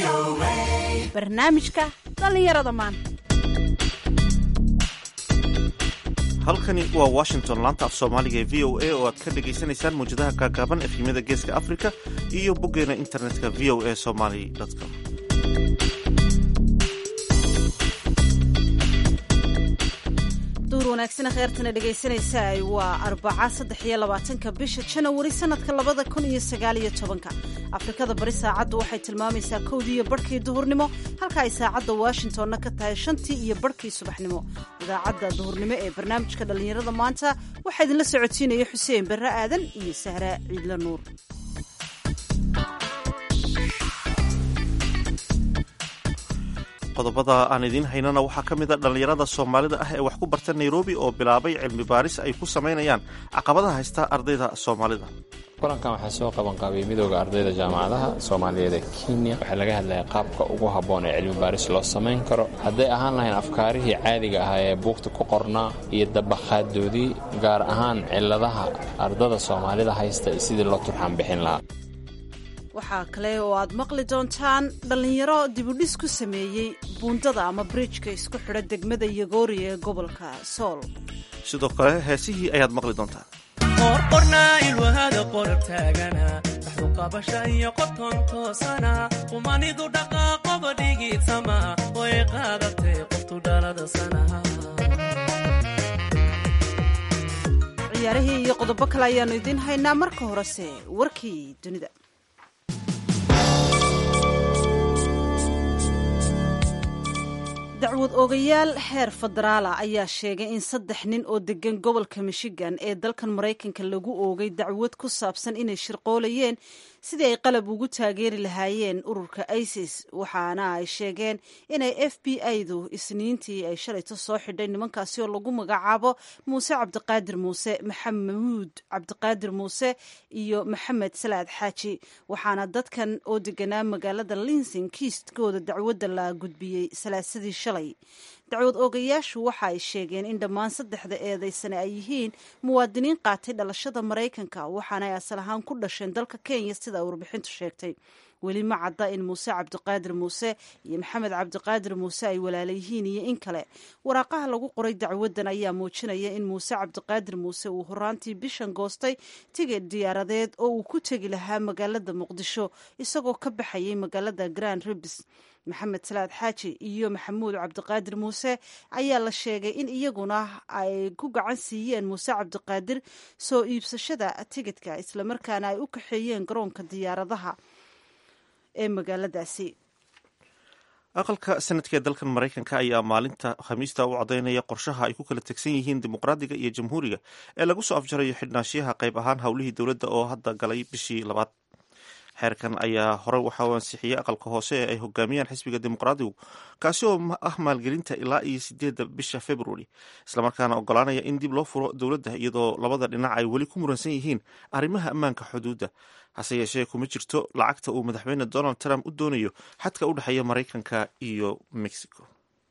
barnaamijka dhallinyarada maanta halkani waa washington laanta af soomaaliga ee v o a oo aad ka dhagaysanaysaan mawjadaha gaagaaban efhimyada geeska africa iyo boggeena internetka v o a somaly com duur wanaagsana kheyrtana dhegaysanaysaa waa arbaca saddex iyo labaatanka bisha janawari sanadka labada kun iyo sagaaliyo tobanka afrikada bari saacaddu waxay tilmaamaysaa kowdii iyo barhkii duhurnimo halka ay saacadda washingtonna ka tahay shantii iyo barhkii subaxnimo idaacadda duhurnimo ee barnaamijka dhallinyarada maanta waxaa idinla socodsiinaya xuseen barre aadan iyo sahra ciidla nuur qodobada aan idiin haynana waxaa ka mid a dhallinyarada soomaalida ah ee wax ku barta nairobi oo bilaabay cilmi baaris ay ku samaynayaan caqabadaha haysta ardayda soomaalida kulankan waxaa soo qabanqaabiyey midooda ardayda jaamacadaha soomaaliyeed ee kenya waxaa laga hadlaya qaabka ugu habboon ee cilmi baaris loo samayn karo hadday ahaan lahayn afkaarihii caadiga ahaa ee buugta ku qornaa iyo dabaqaadoodii gaar ahaan ciladaha ardada soomaalida haysta iyo sidii loo turxaan bixin lahaa waxaa kale oo aad maqli doontaan dhallinyaro dibudhis ku sameeyey buundada ama bridjka isku xidha degmada yogoori ee gobolka sool sidoo kale heesihii ayaad maqli doontaan qorqornaa ilwahada qorar taagana waxuqabasha iyo qoton toosana qumanidu dhaqaaqoba dhigiidsama way qaadatay qoftu dhalada sanaha ciyaarihii iyo qodobo kale ayaannu idiin haynaa marka horese warkii dunida dacwad oogayaal heer federaala ayaa sheegay in saddex nin oo degan gobolka michigan ee dalkan maraykanka lagu oogay dacwad ku saabsan inay shirqoolayeen sidii ay qalab ugu taageeri lahaayeen ururka isis waxaana ay sheegeen inay f b i-du isniintii ay shalayto soo xidhay nimankaasi oo lagu magacaabo muuse cabdiqaadir muuse maxamuud cabdiqaadir muuse iyo maxamed salaad xaaji waxaana dadkan oo deganaa magaalada linsing kiistkooda dacwadda la gudbiyey salaasadii shalay dacwad oogayaashu waxa ay sheegeen in dhammaan saddexda eedaysane ay yihiin muwaadiniin qaatay dhalashada maraykanka waxaana ay asal ahaan ku dhasheen dalka kenya sida warbixintu sheegtay weli ma cadda in muuse cabdiqaadir muuse iyo maxamed cabdiqaadir muuse ay walaala yihiin iyo in kale waraaqaha lagu qoray dacwaddan ayaa muujinaya in muuse cabdiqaadir muuse uu horaantii bishan goostay tigid diyaaradeed oo uu ku tegi lahaa magaalada muqdisho isagoo ka baxayay magaalada grand ribs maxamed salaad xaaji iyo maxamuud cabdiqaadir muuse ayaa la sheegay in iyaguna ay ku gacan siiyeen muuse cabdiqaadir soo iibsashada tigidka islamarkaana ay u kaxeeyeen garoonka diyaaradaha ee magaaladaasi aqalka sanadka ee dalkan maraykanka ayaa maalinta khamiista u cadaynaya qorshaha ay ku kala tegsan yihiin dimuqraadiga iyo jamhuuriga ee lagu soo afjarayo xidhnaanshiyaha qayb ahaan howlihii dowladda oo hadda galay bishii labaad xeerkan ayaa hore waxa uu ansixiyey aqalka hoose ee ay hogaamiyaan xisbiga dimuqraadigu kaasi oo ah maalgelinta ilaa iyo sideedda bisha februari islamarkaana ogolaanaya in dib loo furo dowladda iyadoo labada dhinac ay weli ku muransan yihiin arrimaha ammaanka xuduudda hase yeeshee kuma jirto lacagta uu madaxweyne donald trump u doonayo xadka u dhexeeya maraykanka iyo mexico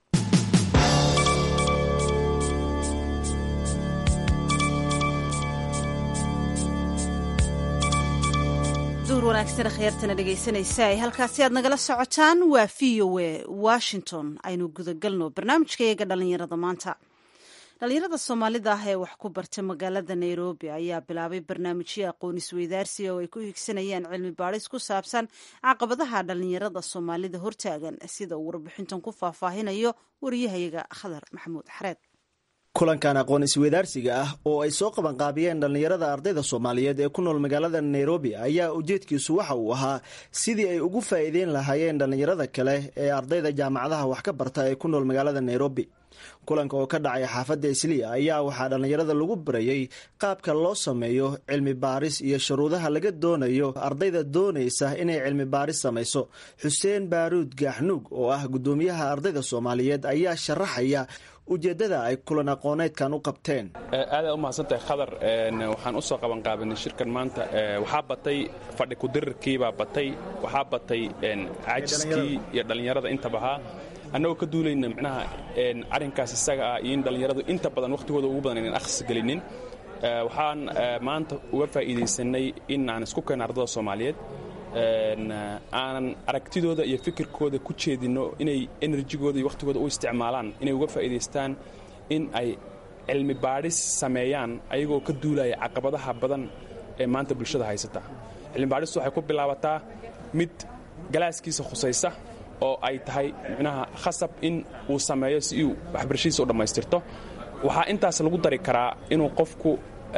duur wanaagsana kheyrtana dhegaysanaysa ay halkaasi aad nagala socotaan waa v o a washington aynu gudagalno barnaamijka iyaga dhallinyarada maanta dhallinyarada soomaalida ah ee wax ku barta magaalada nairobi ayaa bilaabay barnaamijyo aqoon isweydaarsiga oo ay ku higsanayaan cilmi baadhis ku saabsan caqabadaha dhallinyarada soomaalida hortaagan sida uu warbixintan ku faahfaahinayo wariyahayaga khadar maxamuud xareed kulankan aqoon isweydaarsiga ah oo ay soo qabanqaabiyeen dhallinyarada ardayda soomaaliyeed ee ku nool magaalada nairobi ayaa ujeedkiisu waxa uu ahaa sidii ay ugu faa'iideyn lahaayeen dhallinyarada kale ee ardayda jaamacadaha wax ka barta ee ku nool magaalada nairobi kulanka oo ka dhacay xaafadda isliya ayaa waxaa dhallinyarada lagu barayey qaabka loo sameeyo cilmi baaris iyo shuruudaha laga doonayo ardayda doonaysa inay cilmi baaris samayso xuseen baaruud gaaxnuug oo ah guddoomiyaha ardayda soomaaliyeed ayaa sharaxaya ujeeddada ay kulan aqooneedkan u qabteen aadaad u mahadsantahay khadar waxaan u soo qabanqaabinay shirkan maanta waxaa batay fadhi kudirirkiibaa batay waxaa batay caajiskii iyo dhallinyarada intabahaa annagoo ka duulayna micnaha arrinkaas isaga ah iyo in dhallinyaradu inta badan wakhtigooda ugu badan inaan akhris gelinin waxaan maanta uga faa'iidaysanay in aan isku keenno ardada soomaaliyeed aanan aragtidooda iyo fikirkooda ku jeedinno inay enerjigooda iyo wakhtigooda u isticmaalaan inay uga faa'iidaystaan in ay cilmi baadhis sameeyaan ayagoo ka duulaya caqabadaha badan ee maanta bulshada haysata cilmi baadhistu waxay ku bilaabataa mid galaaskiisa khusaysa oo ay tahay micnaha khasab in uu sameeyo si uu waxbarashadiisa u dhammaystirto waxaa intaas lagu dari karaa inuu qofku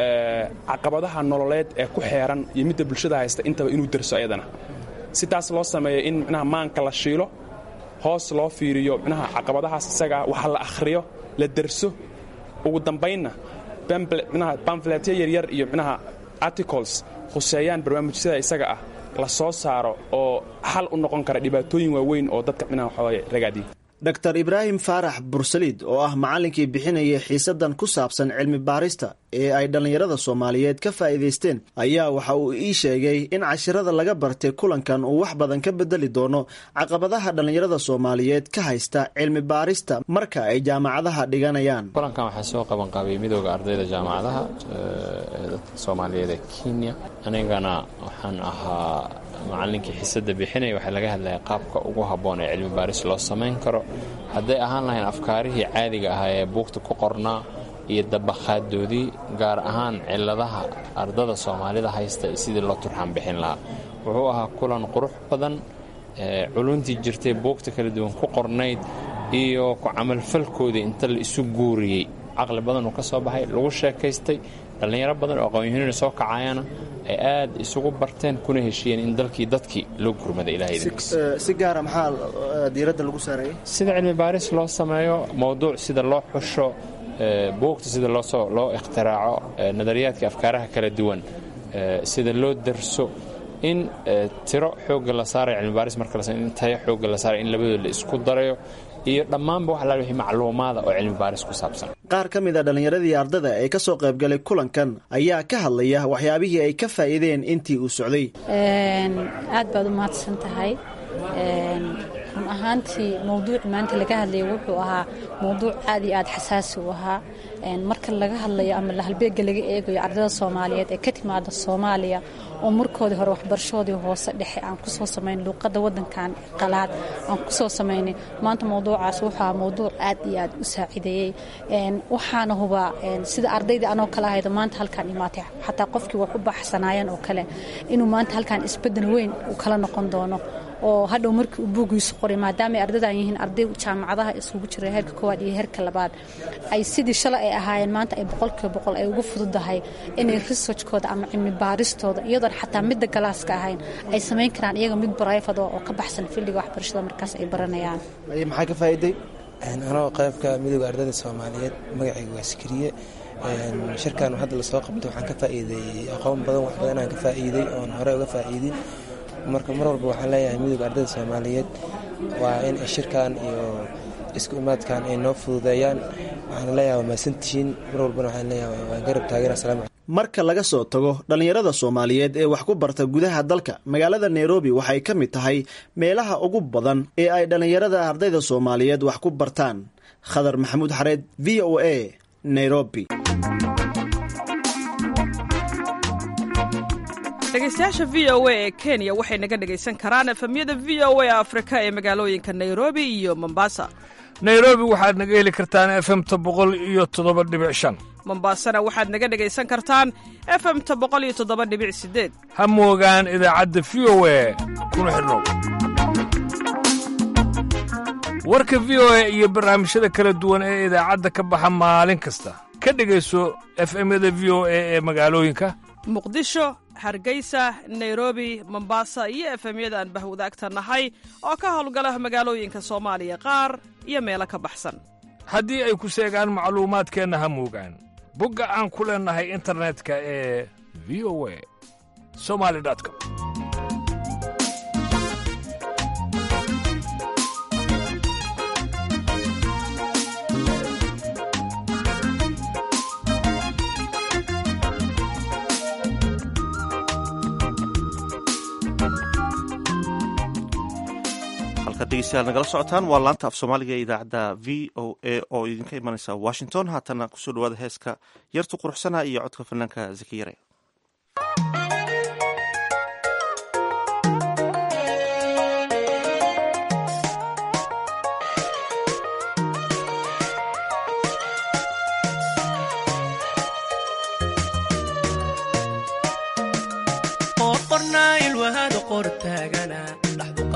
caqabadaha nololeed ee ku xeeran iyo midda bulshada haysta intaba inuu derso ayadana si taas loo sameeyo in micnaha maanka la shiilo hoos loo fiiriyo micnaha caqabadahaas isagaa waxa la akhriyo la derso ugu dambaynna micnaha bamfletyo yaryar iyo micnaha articles khuseeyaan barnaamijyada isaga ah la soo saaro oo xal u noqon kara dhibaatooyin waaweyn oo dadka micnaha waxooga ragaadiya dor ibraahim faarax bursaliid oo ah macallinkii bixinayay xiisadan ku saabsan cilmi baarista ee ay dhallinyarada soomaaliyeed ka faa'iidaysteen ayaa waxa uu ii sheegay in cashirada laga bartay kulankan uu wax badan ka bedeli doono caqabadaha dhallinyarada soomaaliyeed ka haysta cilmi baarista marka ay jaamacadaha dhiganayaan kulankan waxaa soo qabanqaabiyey midooda ardayda jaamacadaha ee dadka soomaaliyeed ee kenya anigana waxaan ahaa macallinkii xiisada bixinaya waxaa laga hadlaya qaabka ugu habboon ee cilmi baaris loo samayn karo hadday ahaan lahayn afkaarihii caadiga ahaa ee buugta ku qornaa iyo dabaqaaddoodii gaar ahaan ciladaha ardada soomaalida haysta sidii loo turxaan bixin lahaa wuxuu ahaa kulan qurux badan culuntii jirtay buugta kala duwan ku qornayd iyo ku camalfalkoodii inta la isu guuriyey caqli badan uu ka soo baxay lagu sheekaystay dhallinyaro badan oo aqoon-yahanina soo kacayana ay aad isugu barteen kuna heshiiyeen in dalkii dadkii loo gurmada si gaara maxaa diiradda lagu saareeyey sida cilmi baaris loo sameeyo mowduuc sida loo xusho buugta sida loosoo loo ikhtiraaco nadariyaadka afkaaraha kala duwan sida loo darso in tiro xoogga la saarayo cilmi baaris marka la in tayo xoogga la saarayo in labadooda la isku darayo iyo dhammaanba wax laal wixii macluumaada oo cilmi baaris ku saabsan qaar ka mid a dhallinyaradii ardada ee ka soo qaybgalay kulankan ayaa ka hadlaya waxyaabihii ay ka faa'iideen intii uu socday aad baad u mahadsan tahay run ahaantii mowduuci maanta laga hadlaya wuxuu ahaa mowduuc aad iyo aad xasaasi u ahaa marka laga hadlayo ama halbeega laga eegayo ardada soomaaliyeed ee ka timaada soomaaliya oo markoodii hore waxbarashoodii hoose dhexe aan kusoo samayn luuqadda wadankan qalaad aan kusoo samaynay maanta mowduucaas wuxuu ahaa mowduuc aad iyo aad u saacideeyey waxaana hubaa sida ardaydii anoo kale ahayda maanta halkaan imaatay xataa qofkii wax u baxsanaayeen oo kale inuu maanta halkaan isbedel weyn uu kala noqon doono oo hadhow markii uu buugiisu qoray maadaama ay ardadan yihiin arday jaamacadaha isugu jira heerka koowaad iyo heerka labaad ay sidii shalay ay ahaayeen maanta ay boqolkiiba boqol ay ugu fududahay inay researchkooda ama cilmi baaristooda iyadoon xataa midda galaaska ahayn ay samayn karaan iyaga mid barayfado oo ka baxsan filliga waxbarashada markaas ay baranayaan maxaa ka faa'iiday anoo qaybka midooda ardayda soomaaliyeed magacayga waa sikriye shirkan hadda lasoo qabtay waxaan ka faa'iideeyey aqoon badan wax badan aan ka faa'iiday oon hore uga faa'iidin marka mar walba waxaan leeyahay midooda ardayda soomaaliyeed waa in shirkan iyo isku imaadkan ay noo fududeeyaan waxaan leeyahay waa mahadsantihiin mar walbana waxaan leeyahay waan garab taageera salaam marka laga soo tago dhallinyarada soomaaliyeed ee wax ku barta gudaha dalka magaalada nairobi waxay ka mid tahay meelaha ugu badan ee ay dhallinyarada ardayda soomaaliyeed wax ku bartaan khadar maxamuud xareed v o a nairobi dhegeystayaasha v o a ee kenya waxay naga dhegaysan karaan efemyada v o a afrika ee magaalooyinka nairobi iyo mombasa nairobi waxaad naga heli kartaan efemta boqol iyo toddoba dhibic shan mombasana waxaad naga dhegaysan kartaan efemta boqol iyo toddoba dhibic sideed ha moogaan idaacadda v o a kuna xidhnow warka v o a iyo barnaamijyada kala duwan ee idaacadda ka baxa maalin kasta ka dhegayso efemyada v o a ee magaalooyinka muqdisho hargeysa nairobi mombasa iyo efemyada aan bahwadaagta nahay oo ka howlgala magaalooyinka soomaaliya qaar iyo meelo ka baxsan haddii ay ku seegaan macluumaadkeenna ha moogaan bogga aan ku leennahay internetka ee v o a somali com degeystayaal nagala socotaan waa laanta af soomaaliga ee idaacadda v o a oo idinka imanaysa washington haatana kusoo dhawaada heeska yartu quruxsana iyo codka fanaanka zakiyare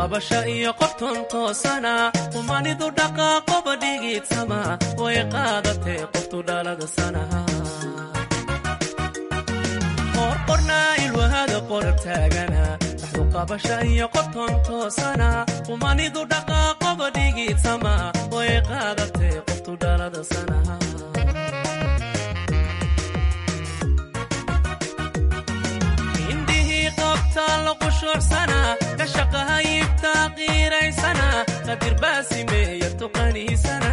qabasha iyo qorton toosana qumanidu dhaqaaqoba dhigiidsama way qaadatee qoftu dhalada sanaha qorqornaa ilwahada qorar taagana dhaxdu qabasha iyo qorton toosana qumanidu dhaqaaqoba dhigiidsama way qaadatee qoftu dhalada sanaha indhihii qabtaa la qushuucsana ka shaqaha yibtaa qiiraysana qadirbaasimeeya tuqaniisana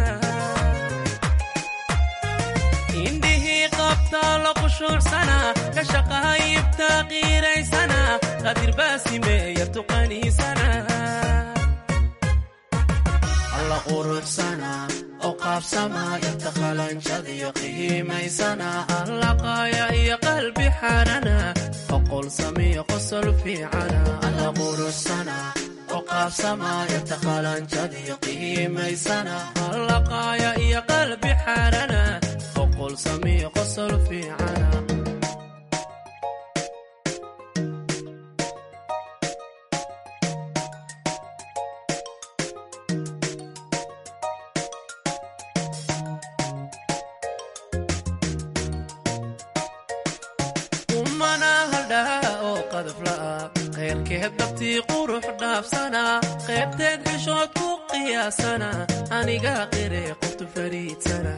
indhihii qabtaa la qushuucsana ka shaqaha yibtaa qiiraysana qadirbaasimeeya tuqaniisana alla quruxsana oo qaabsama yarta qalanjadiyo qiimaysana alla qaaya iyo qalbi xarana oqol samiyo qosol fiicana alla quruxsana oo qaabsama yarta qalanjadiyo qiimaysana alla qaaya iyo qalbi xarana oqol samiyo qosol fiicana umana haldhaa oo qadafla'a khayrkeed dabtii qurux dhaafsana qaybteed xishood ku qiyaasana aniga qire qoftu fariidsana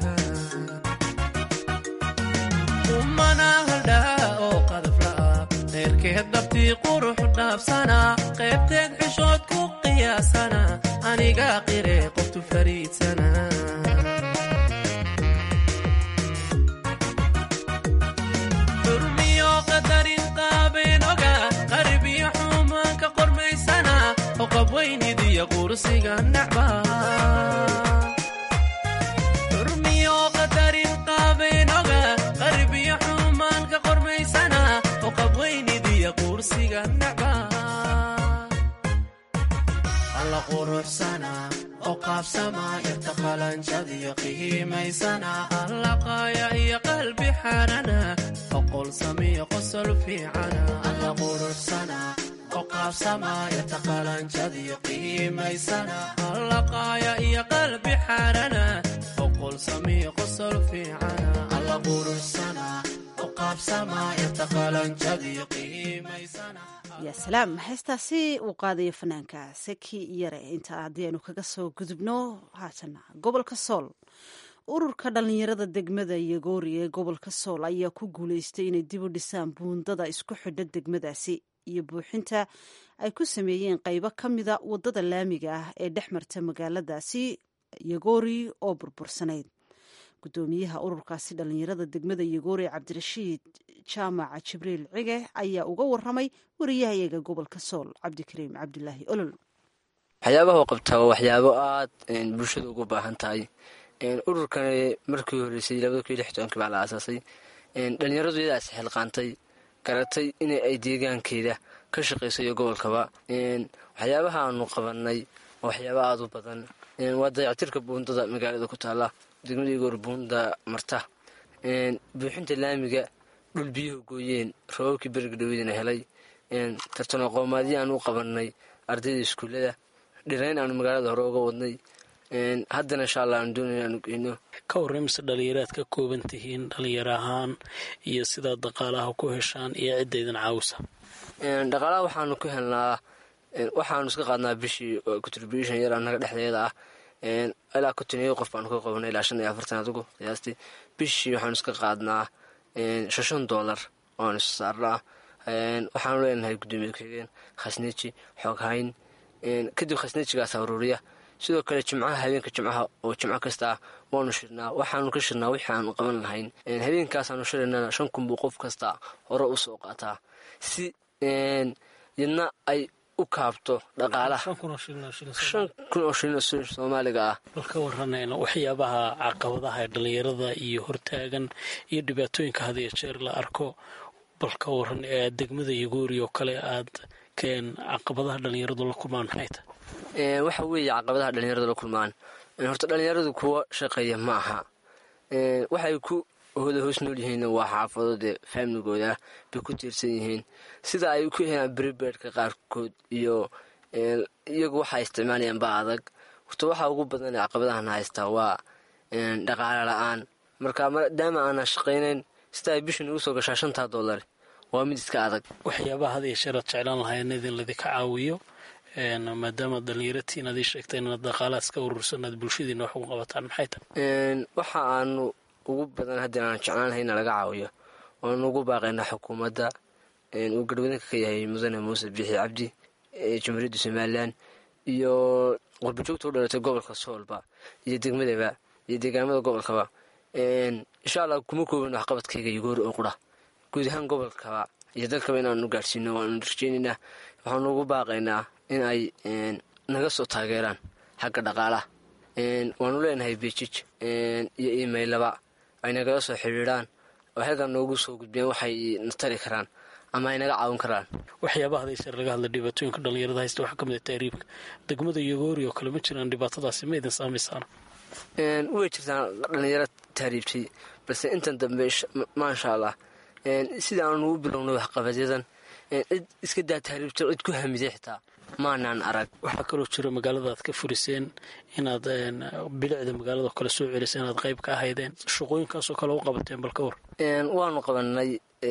umana haldhaa oo qadafla'a khayrkeed dabtii qurux dhaafsana qaybteed xishood ku qiyaasana aniga qire qoftu fariidsana xurmiyo qadarin qaabeen oga qarib iyo xumaanka qormaysana oo qabweynidiyo qursiga nacba xurmiyo qadarin qaabeen oga qarib iyo xumaanka qormaysana oo qabweynidiyo qursiga nacba alla quruxsana oo qaabsama yarta qalanjadiyo qiimaysana alla qaaya iyo qalbi xarana oqol samiyo qosol fiicana alla quruxsana oo qaabsama yarta qalanjadiyo qiimaysana alla qaaya iyo qalbi xarana oqol samiyo qosol fiicana alla quruxsana oo qaabsama yarta qalanjadiyo qiimaysana yaa salaam heestaasi uu qaadayo fanaanka seki yare inta haddii aynu kaga soo gudubno haatana gobolka sool ururka dhallinyarada degmada yogoori ee gobolka sool ayaa ku guuleystay inay dib u dhisaan buundada isku xidha degmadaasi iyo buuxinta ay ku sameeyeen qaybo ka mida wadada laamiga ah ee dhex marta magaaladaasi yogoori oo burbursanayd gudoomiyaha ururkaasi dhallinyarada degmada yogoori cabdirashiid jaamaca jibriil cige ayaa uga waramay wariyahayaga gobolka sool cabdikariim cabdulaahi olol waxyaabaha u qabtaa waa waxyaabo aad bulshada ugu baahan tahay ururkani markii horeysay labada kun iyo lix tobankii baa la aasaasay dhalinyaradu iyadaa isxilqaantay garatay in ay deegaankeeda ka shaqayso iyo gobolkaba waxyaabaha aanu qabanay waa waxyaaba aada u badan waa dayactirka buundada magaalada ku taala degmada igoor buunda marta buuxinta laamiga dhul biyuhu gooyeen roobabkii beriga dhaweydina helay tartano qoomaadyo aan u qabanay ardayda iskuullada dhirayn aanu magaalada hore uga wadnay haddana insha allah aanu doonay aanu geyno ka warraymse dhalinyaraad ka kooban tihiin dhalinyaro ahaan iyo sidaad dhaqaalaha ku heshaan iyo ciddaydan caawisa dhaqaalaha waxaanu ku helnaa waxaanu iska qaadnaa bishii contribution yar annaga dhexdeeda ah ilaa kontineyo qof baanu ka qabanay ilaa shan iyo afartan adigu qiyaastii bishii waxaanu iska qaadnaa shashan doolar oanu is saarnaa waxaanu leenahay guddoomiye ku-xigeen khasneji xooghayn kadib khasnejigaas aruuriya sidoo kale jimcaha habeenka jimcaha oo jimco kasta ah waanu shirnaa waxaanu ka shirnaa wixii aanu qaban lahayn habeenkaasaanu shiraynana shan kun buu qof kasta hore u soo qaataa si yadna ay u kaabto dhaqaalaha shan kun oo shilin oo soomaaliga ah bal ka waranayna waxyaabaha caqabadaha ee dhalinyarada iyo hortaagan iyo dhibaatooyinka had iyo jeer la arko bal ka waran ee degmada yagoori oo kale aad keen caqabadaha dhalinyaradu la kulmaan maxay tahay waxa weeye caqabadaha dhalinyaradu la kulmaan horta dhalinyaradu kuwa shaqeeya ma aha waxay ku hooda hoos nool yihiin waa xaafado dee faamligooda bay ku tiirsan yihiin sida ay ku helaan bribeedka qaarkood iyo iyagu waxay isticmaalayaan ba adag horta waxaa ugu badan ee caqabadahan haystaa waa dhaqaale la-aan marka maadaama aanan shaqaynayn sida ay bishan igu soo gashaa shantaa dollar waa mid iska adag waxyaabaha had iyo sheer aad jeclaan lahayn idin ladinka caawiyo maadaama dhalinyaratiin aad ii sheegtay inaad dhaqaalahaas ka urursan aad bulshadiina wax ugu qabataan maxay tahay waxa aanu ugu badan haddii aan jeclaan lahay ina laga caawiyo waanu ugu baaqaynaa xukuumadda uu garhwadanka ka yahay mudane muuse biixi cabdi ee jamhuuriyadda somalilan iyo qurbajoogta u dhalatay gobolka soolba iyo degmadaba iyo deegaamada gobolkaba insha allah kuma koobin waxqabadkayga yugoori oo qura guud ahaan gobolkaba iyo dalkaba inaanu gaadhsiino waanu rajeynaynaa waxaanu ugu baaqaynaa in ay naga soo taageeraan xagga dhaqaalaha waanu leenahay beijij iyo imailaba ay nagala soo xidhiidhaan oo halkan noogu soo gudbiyaan waxay na tari karaan ama ay naga caawin karaan waxyaabaha haday sheer laga hadla dhibaatooyinka dhalinyarada haysta waxaa ka mid ah tahriibka degmada yogoori oo kale ma jiraan dhibaatadaasi ma idin saamaysaan way jirtaan dhalinyaro tahriibtay balse intan dambe maasha allah sida aanu u bilownay waxqabadyadan cid iska daa tahriibta cid ku hamiday xitaa maanaan arag waxaa kaloo jira magaalada aad ka furiseen inaad bilicda magaalada kale soo celiseen inaad qayb ka ahaydeen shaqooyinkaasoo kale u qabateen balka war waanu qabanay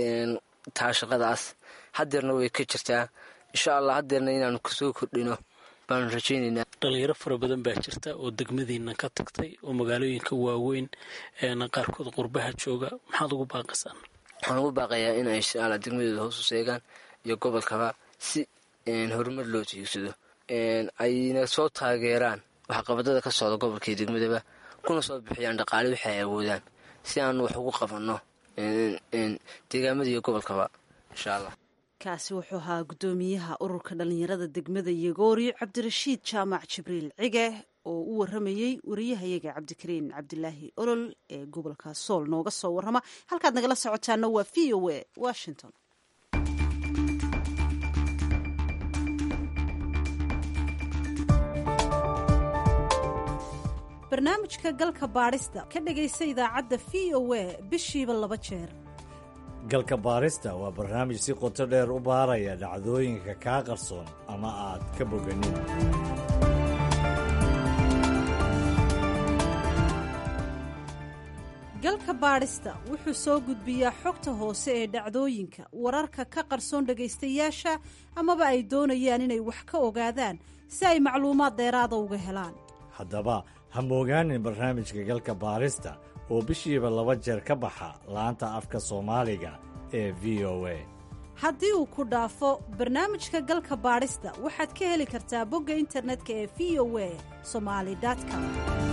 taa shaqadaas hadeerna way ka jirtaa insha allah hadeerna inaanu kasoo kordhino baanu rajaynaynaa dhalinyaro fara badan baa jirta oo degmadiina ka tagtay oo magaalooyinka waaweyn qaarkood qurbaha jooga maxaad ugu baaqaysaan waxaan ugu baaqayaa in ay insha alla degmadooda hoos u seegaan iyo gobolkaba si horumar loo tiigsado ayna soo taageeraan waxqabadada ka socda gobolka iyo degmadaba kuna soo bixiyaan dhaqaale wixi ay awoodaan si aanu wax ugu qabanno deegaamada iyo gobolkaba insha allah kaasi wuxuu ahaa guddoomiyaha ururka dhallinyarada degmada yogoori cabdirashiid jaamac jibriil cige oo u waramayey wariyahayaga cabdikariin cabdilaahi olol ee gobolka sool nooga soo warrama halkaad nagala socotaana waa v o a washington barnaamijka galka baadhista ka dhegaysa idaacadda v o a bishiiba laba jeer galka baarista waa barnaamij si qoto dheer u baaraya dhacdooyinka kaa qarsoon ama aad ka boganin galka baadhista wuxuu soo gudbiyaa xogta hoose ee dhacdooyinka wararka ka qarsoon dhegaystayaasha amaba ay doonayaan inay wax ka ogaadaan si ay macluumaad dheeraada uga helaan haddaba ha moogaanin barnaamijka galka baarista oo bishiiba laba jeer ka baxa laanta afka soomaaliga ee v o a haddii uu ku dhaafo barnaamijka galka baadhista waxaad ka heli kartaa bogga internetka ee v o a somali com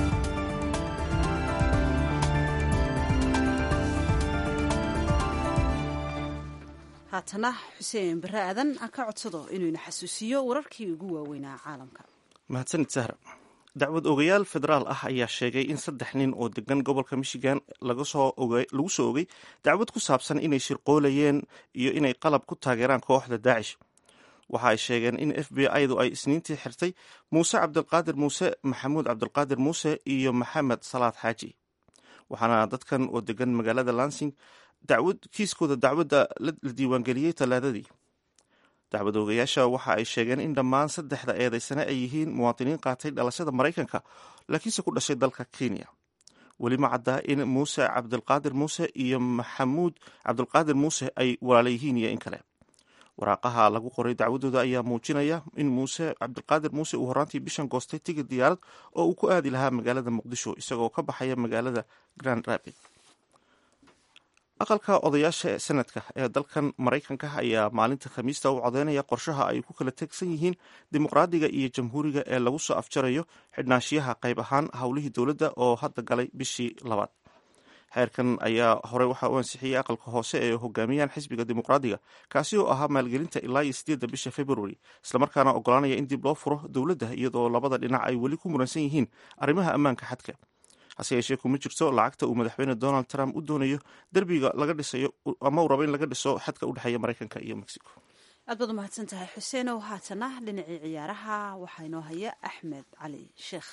haatana xuseen bare aadan aan ka codsado inuu ina xasuusiyo wararkii ugu waaweynaa caalamka mahadsanid sahra dacwad ogayaal federaal ah ayaa sheegay in saddex nin oo degan gobolka michigan lagu soo ogay dacwad ku saabsan inay shirqoolayeen iyo inay qalab ku taageeraan kooxda daacish waxa ay sheegeen in f b i-du ay isniintii xirtay muuse cabdilqaadir muuse maxamuud cabdilqaadir muuse iyo maxamed salaad xaaji waxaana dadkan oo degan magaalada lansing kiiskooda dacwadda la diiwaangeliyey talaadadii dacwad oogayaasha waxa ay sheegeen in dhammaan saddexda eedaysane ay yihiin muwaadiniin qaatay dhalashada maraykanka laakiinse ku dhashay dalka kenya weli ma caddaa in muuse cabdilqaadir muuse iyo maxamuud cabdilqaadir muuse ay walaala yihiin iyo in kale waraaqaha lagu qoray dacwadooda ayaa muujinaya in muuse cabdilqaadir muuse uu horaantii bishan goostay tigid diyaarad oo uu ku aadi lahaa magaalada muqdisho isagoo ka baxaya magaalada grand rapid aqalka odayaasha sanadka ee dalkan maraykanka ayaa maalinta khamiista u codeynaya qorshaha ay ku kala tegsan yihiin dimuqraadiga iyo jamhuuriga ee lagu soo afjarayo xidhnaanshiyaha qayb ahaan howlihii dowladda oo hadda galay bishii labaad xeerkan ayaa horey waxaa u ansixiyey aqalka hoose ee hogaamiyaan xisbiga dimuqraadiga kaasi oo ahaa maalgelinta ilaa iyo sideedda bisha february islamarkaana ogolaanaya in dib loo furo dowladda iyadoo labada dhinac ay weli ku muransan yihiin arrimaha ammaanka xadka hase yeeshee kuma jirto lacagta uu madaxweyne donald trump u doonayo derbiga laga dhisayo ama uu rabo in laga dhiso xadka u dhexeeya maraykanka iyo mexico aad baad umahadsan tahay xuseenow haatana dhinacii ciyaaraha waxaa inoo haya axmed cali sheekh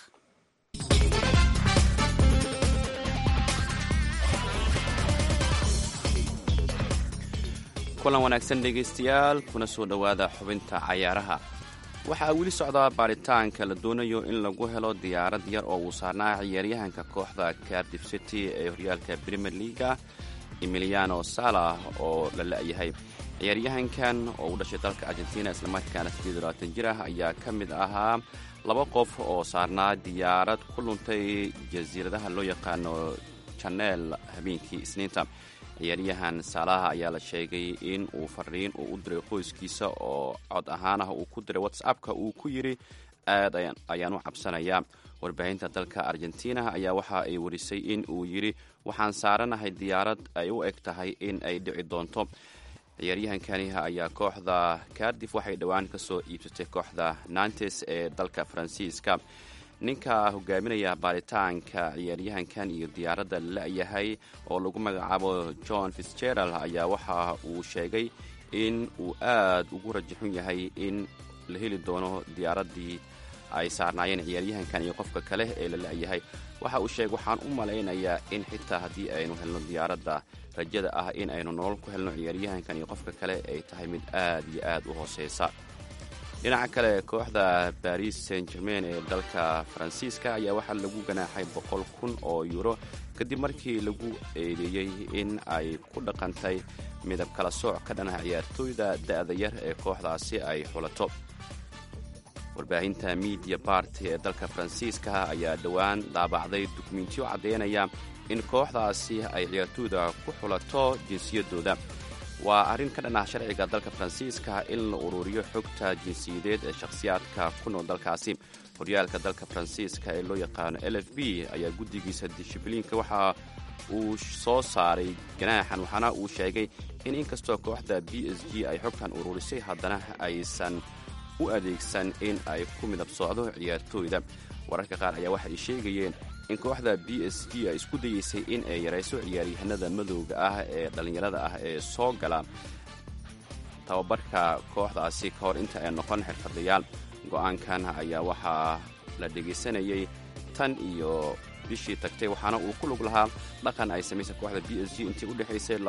kulan wanaagsan dhegaystayaal kuna soo dhowaada xubinta cayaaraha waxaa weli socdaa baaritaanka la doonayo in lagu helo diyaarad yar oo uu saarnaa ciyaaryahanka kooxda cardiff city ee horyaalka premier leaga emiliano salah oo la la'yahay ciyaaryahankan oo u dhashay dalka argentina islamarkaana jir ah ayaa ka mid ahaa laba qof oo saarnaa diyaarad ku luntay jasiiradaha loo yaqaano janeel habeenkii isniinta ciyaaryahan saalaha ayaa la sheegay in uu fariin uu u diray qoyskiisa oo cod ahaan ah uu ku diray whatsappka uu ku yidhi aad ayaan u cabsanayaa warbaahinta dalka argentina ayaa waxa ay warisay in uu yidhi waxaan saaranahay diyaarad ay u eg tahay in ay dhici doonto ciyaaryahankani ayaa kooxda cardif waxay dhowaan ka soo iibsatay kooxda nantes ee dalka faransiiska ninka hogaaminaya baaritaanka ciyaaryahankan iyo diyaaradda la-yahay oo lagu magacaabo john fitzgerald ayaa waxa uu sheegay in uu aad ugu rajaxun yahay in la heli doono diyaaraddii ay saarnaayeen ciyaaryahankan iyo qofka kale ee la la-yahay waxa uu sheegay waxaan u malaynayaa in xitaa haddii aynu helno diyaaradda rajada ah in aynu nolol ku helno ciyaaryahankan iyo qofka kale ay tahay mid aad iyo aad u hooseysa dhinaca kale kooxda baris saint germain ee dalka faransiiska ayaa waxaa lagu ganaaxay boqol kun oo yuuro kadib markii lagu eedeeyey in ay ku dhaqantay midab kala sooc ka dhanaha ciyaartooyda da'da yar ee kooxdaasi ay xulato warbaahinta midiya barty ee dalka faransiiska ayaa dhowaan daabacday dukumentiyo caddeynaya in kooxdaasi ay ciyaartooyda ku xulato jinsiyaddooda waa arrin ka dhan ah sharciga dalka faransiiska in la ururiyo xogta jinsiyadeed ee shakhsiyaadka ku nool dalkaasi horyaalka dalka faransiiska ee loo yaqaano l f b ayaa guddigiisa dishibliinka waxa uu soo saaray ganaaxan waxaana uu sheegay in inkastoo kooxda b s g ay xogtan ururisay haddana aysan u adeegsan in ay ku midab socdo ciyaartooyda wararka qaar ayaa waxa ay sheegayeen in kooxda b s g ay isku dayeysay in ay yarayso ciyaaryahanada madowga ah ee dhallinyarada ah ee soo gala tababarka kooxdaasi ka hor inta ay noqon xirfadayaal go'aankan ayaa waxaa la dhegaysanayay tan iyo bishii tagtay waxaana uu ku lug lahaa dhaqan ay samaysay kooxda b s g intii u dhexaysay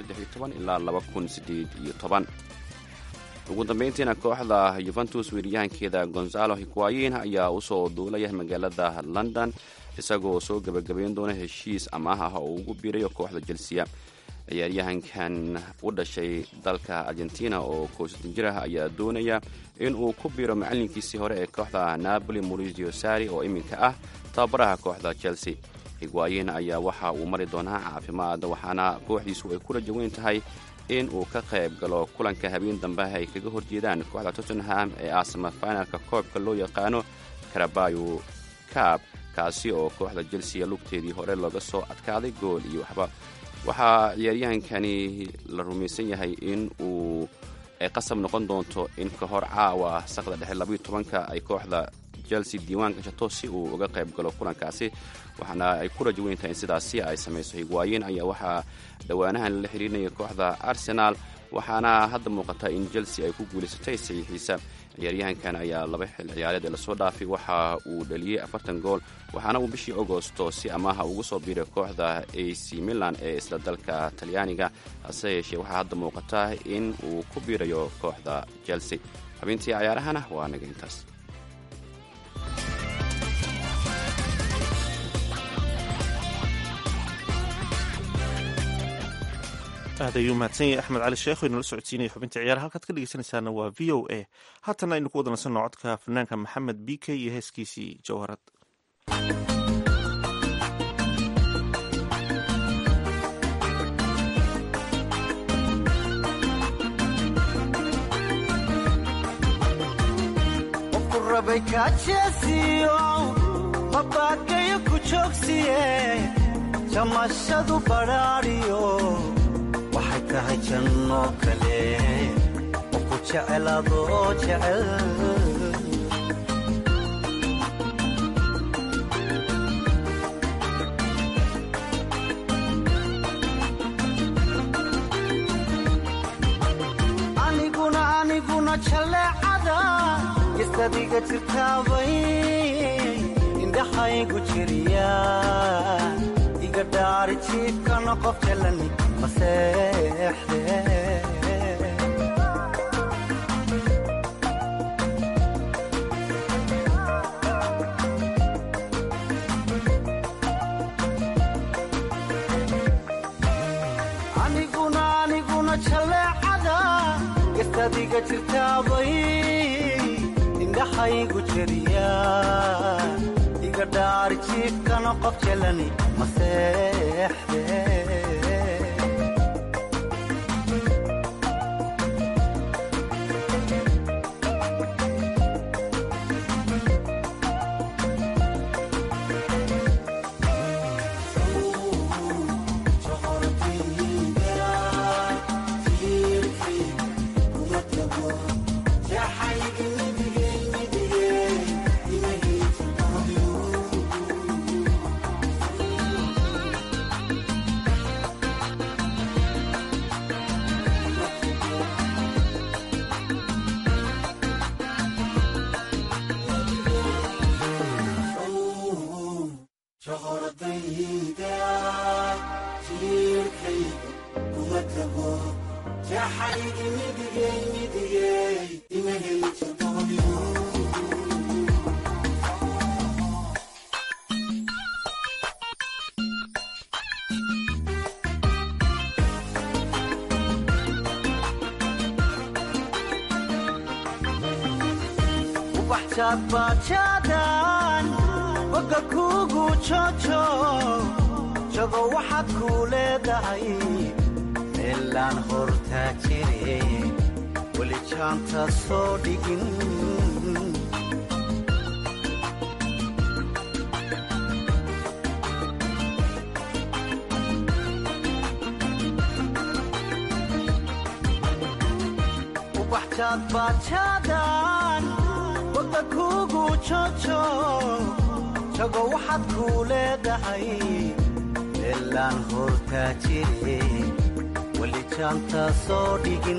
ilaa ugu dambayntiina kooxda yuventus weeryahankeeda gonzalo higuayin ayaa usoo duulaya magaalada london isagoo soo gebagabayn doona heshiis amaah ah oo ugu biirayo kooxda jelsiya ciyaaryahankan u dhashay dalka argentina oo koosatan jir ah ayaa doonaya in uu ku biiro macalinkiisii hore ee kooxda napoli maurizio sari oo iminka ah tababaraha kooxda chelsea higwaayin ayaa waxa uu mari doonaa caafimaad waxaana kooxdiisu ay ku rajo weyn tahay in uu ka qayb galo kulanka habeen dambe ay kaga horjeedaan kooxda tottenham ee aasama finalka koobka loo yaqaano karabayo kaab kaasi oo kooxda chelsea lugteedii hore looga soo adkaaday gool iyo waxba waxaa ciyaaryahankani la rumaysan yahay in uu ay qasab noqon doonto in ka hor caawa saqda dhexe labayo tobanka ay kooxda chelsea diiwaan gashato si uu uga qayb galo kulankaasi waxaana ay ku rajo weyn tahay in sidaasi ay samayso higwaayin ayaa waxaa dhowaanahan la xiriirinaya kooxda arsenal waxaana hadda muuqata in chelsea ay ku guulaysatay saxiixiisa ciyaaryahankan ayaa laba xil ciyaareed ee lasoo dhaafay waxa uu dhaliyey afartan gool waxaana uu bishii agosto si amaaha ugu soo biiray kooxda a c milan ee isla dalka talyaaniga hase yeeshee waxaa hadda muuqata in uu ku biirayo kooxda chelsea xubintii cayaarahana waa naga intaas aad ayuu mahadsan yahay axmed cali sheekh inala socodsiinaya xubinta ciyaar halkaad ka dhegeysanaysaana waa v o a haatana aynu ku wada nasanno codka fanaanka maxamed b k iyo heeskiisii jawharad mabaadgayo ku joogsiye jamashadu badhaadhiyo waxay tahay jannoo kale oo ku jecel adoo jecel aniguna aniguna jalleecada isadiga jirtaabay indhaxaygu jiriya iga dhaari jiifkana qof jalani maseexde aniguna aniguna jaleecada gastadiga jirtaabay indhaxaygu jeriya iga dhaari jiifkana qof jelani maseexde bajaadbaajaadaan boga kuugu jojo jago waxaad kuu leedahay meelaan hortaa jire weli jaanta soo dhigin ubaxjaadbaajaadaan boga kuugu jojo jago waxaad kuu leedahay meelaan hortaa jire weli jaanta soo dhigin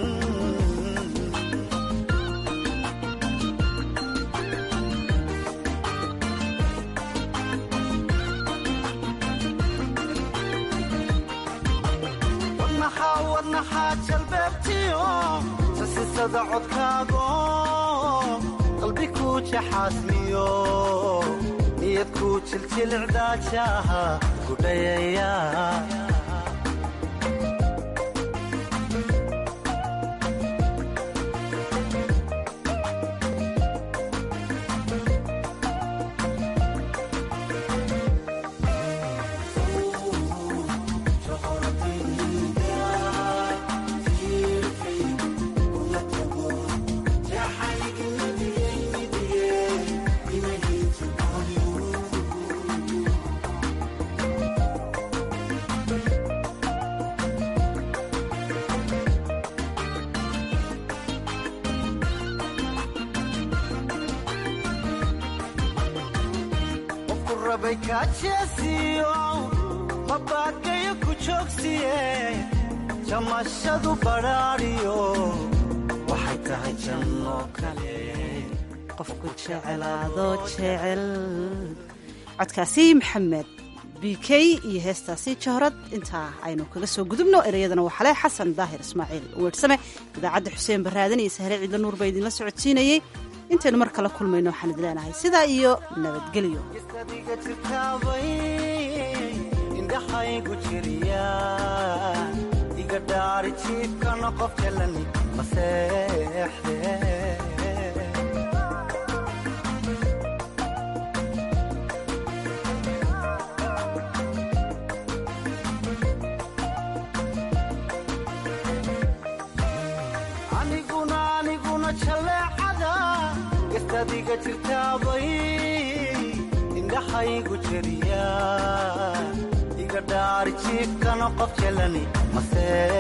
wadnaxaa wadnaxaa jalbeebtiyo sasisada codkaago qalbi kuu jaxaasmiyo niyad kuu jiljilcdaajaha gudhayaya qofku rabay kaajeesiyo mabaakayo ku joogsiye jamashadu badhaadhiyo waxay tahay janno kale qofku jecelaado jecel codkaasi maxamed b k iyo heestaasi jahrad intaa aynu kaga soo gudubno ereyadana waa xale xasan daahir ismaaciil weersame idaacadda xuseen baraadan iyo sahre ciidla nuur baa idinla socodsiinayey intaynu mar kala kulmayno waxaan idin leenahay sidaa iyo nabadgelyo adiga jirtaabay indhaxaygu jiriya iga dhaari jiifkana qof jelani maseexde aniguna aniguna jaleecada gastadiga jirtaabay indhaxaygu jeriya iga dhaari jiifkana qof jelani masee